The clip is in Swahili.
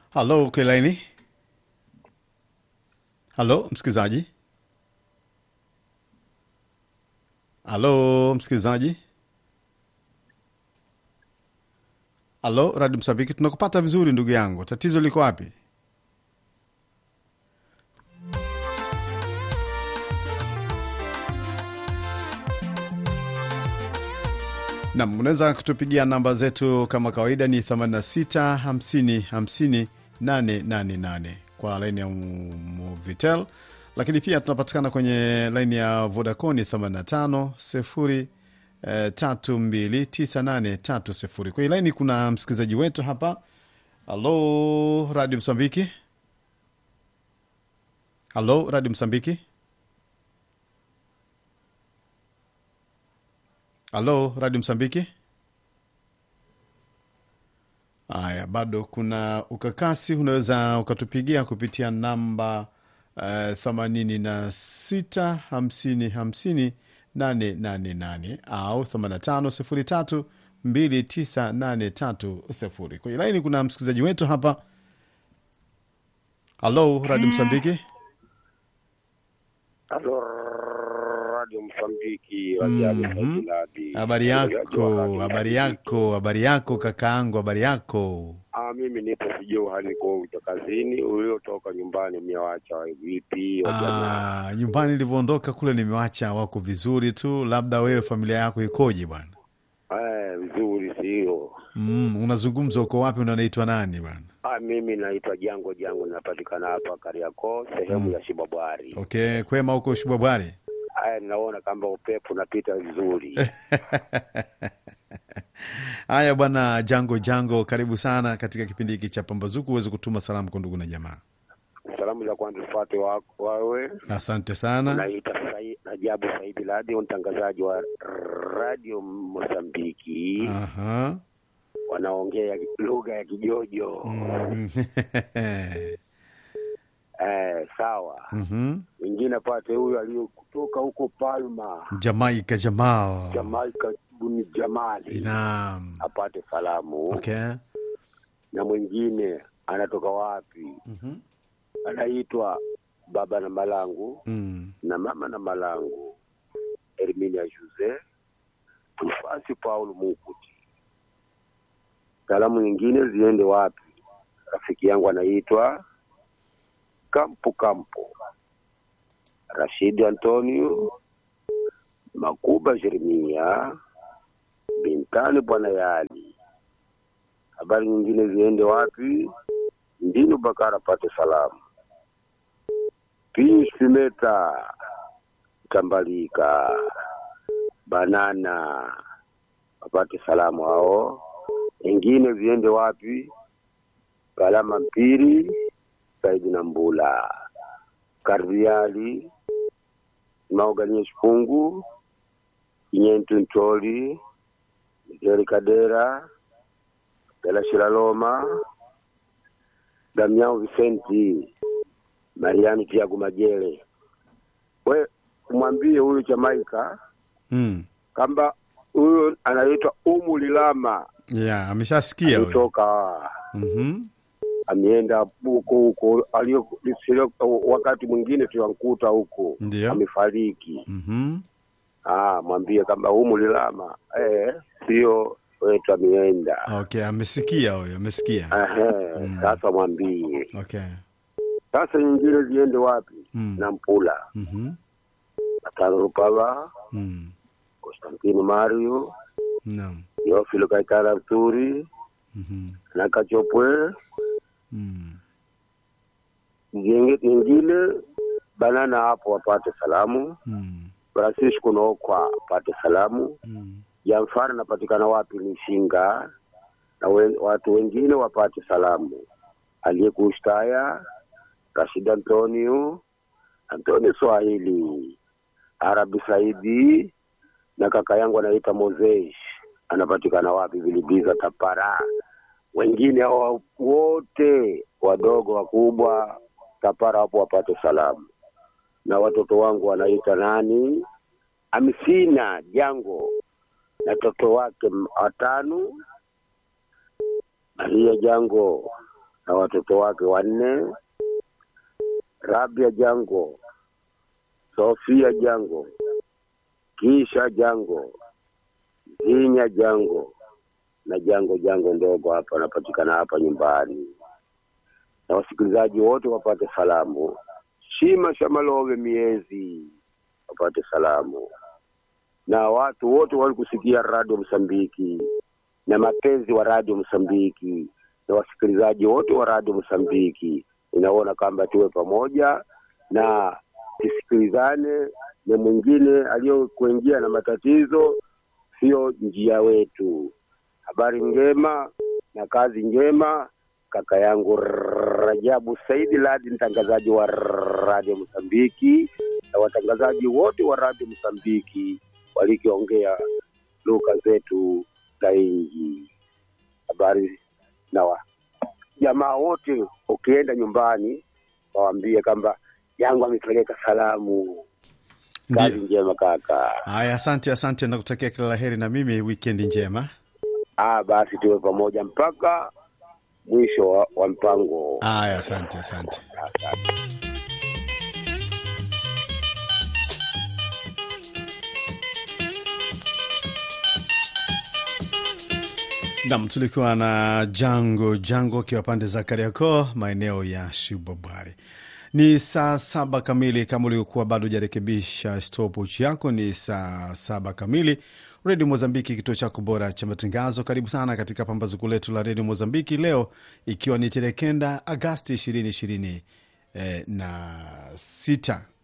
halo kelaini halo msikilizaji halo msikilizaji halo radi msabiki tunakupata vizuri ndugu yangu tatizo liko wapi nam unaweza kutupigia namba zetu kama kawaida ni 86 50 50 888 kwa laini ya Movitel, lakini pia tunapatikana kwenye laini ya Vodacom ni 85 0 eh, 329830. Kwenye laini kuna msikilizaji wetu hapa. Halo Radio Msambiki, halo Radio Msambiki, halo Radio Msambiki. Haya, bado kuna ukakasi, unaweza ukatupigia kupitia namba themanini na sita hamsini hamsini nane nane nane au themanini na tano sifuri tatu mbili tisa nane tatu sifuri. Kwenye laini kuna msikilizaji wetu hapa. Halo Radio Msambiki. Halo Radio Msambiki, Mhm. wajali Habari yako, habari yako, habari yako kakaangu, habari yako. Ah, mimi nipo sijui hali kwa uta kazini, uliotoka nyumbani umewacha vipi? wajali? Ah, nyumbani nilivyoondoka kule nimewacha wako vizuri tu, labda wewe familia yako ikoje bwana? Eh, vizuri sio? Mm, unazungumza uko wapi? Unanaitwa nani bwana? Ah, mimi naitwa Jango Jango, napatikana hapa Kariakoo, sehemu ya Shibabwari. Okay, kwema huko Shibwabwari. Haya, naona kama upepo unapita vizuri. Haya bwana Jango Jango, karibu sana katika kipindi hiki cha Pambazuku, uweze kutuma salamu kwa ndugu na jamaa. Salamu za kwanza zifuate wako wewe, Asante sana. naita Sai- Rajabu Saidi Ladi, mtangazaji wa Radio Mozambiki. Aha. wanaongea lugha ya Kijojo. Mm. Eh, sawa. Mhm. Mwingine pate huyu aliyokutoka huko Palma, Jamaica Jamal. Jamaika, Buni Jamali Naam. apate salamu. Okay. Na mwingine anatoka wapi? Mhm. Anaitwa baba na malangu Mm. na mama na malangu, Herminia Jose Tufasi Paul Mukuti. Salamu nyingine ziende wapi? Rafiki yangu anaitwa Kampu Kampu, Rashidi Antonio Makuba, Jeremia Bintani, Bwana Yali. Habari nyingine ziende wapi? Ndinu Bakara apate salamu. Pius Pimeta Tambalika Banana apate salamu hao. Wengine ziende wapi? Galama Mpiri, Saidi na Mbula, Kardiali, Mauganie Shipungu, Kinyentu Ntoli, Migeri Kadera, Bela Shiraloma, Damiao Vicenti, Mariani Tiago Majele. We umwambie huyu Jamaika Mm. kwamba huyu anaitwa Umu Lilama Yeah, ameshasikia huyo. kutoka Mhm. ameenda huko huko alio sio- wakati mwingine tunamkuta huko Ndio. amefariki. Mhm. Ah, mwambie kwamba Umu Lilama eh, sio wetu ameenda. Okay, amesikia huyo, amesikia. Ehe, Mm. sasa mwambie. Okay. Sasa nyingine ziende wapi? Mm. Na Mpula, Mhm. Atano Rupava, Mm. Konstantino Mario, Naam. Teofilo Kaitara Mturi Mhm. na Kachopwe Mm. Nyingi- nyingine banana hapo wapate salamu. Mm. Francisco Nokwa apate salamu. Mm. Jamfari napatikana wapi? ni Shinga na wen, watu wengine wapate salamu. Aliyekushtaya Rashid Antonio, Antonio Swahili, Arabi Saidi na kaka yangu anaita Moses, anapatikana wapi? Vilibiza Tapara. Wengine hao wote wadogo wakubwa Tapara hapo wapate salamu, na watoto wangu wanaita nani, Amsina Jango na toto wake m- watano, Maria Jango na watoto wake wanne, Rabia Jango, Sofia Jango, Kisha Jango, Zinya Jango na Jango Jango ndogo hapa anapatikana hapa nyumbani, na wasikilizaji wote wapate salamu. Shima Shamalove miezi wapate salamu, na watu wote walikusikia Radio Msambiki na mapenzi wa Radio Msambiki na wasikilizaji wote wa Radio Msambiki, inaona kwamba tuwe pamoja na tusikilizane, na mwingine aliyokuingia na matatizo sio njia wetu. Habari njema na kazi njema, kaka yangu Rajabu Saidi Ladi, mtangazaji wa Radio Msambiki na watangazaji wote wa Radio Msambiki walikiongea lugha zetu za nchi. Habari na wa jamaa wote, ukienda nyumbani waambie kwamba yangu amepeleka salamu. Kazi Ndiyo. njema kaka. Haya, asante, asante, nakutakia kila la heri na mimi wikendi njema. Ah, basi tuwe pamoja mpaka mwisho wa, wa mpango. Haya, asante, asante. Nam, tulikuwa na Jango Jango akiwa pande za Kariakoo, maeneo ya Shibobwari. Ni saa saba kamili. Kama uliokuwa bado hujarekebisha stopwatch yako, ni saa saba kamili. Redio Mozambiki, kituo chako bora cha matangazo. Karibu sana katika pambazuko letu la Redio Mozambiki leo, ikiwa ni tarehe kenda Agasti ishirini ishirini eh, na sita.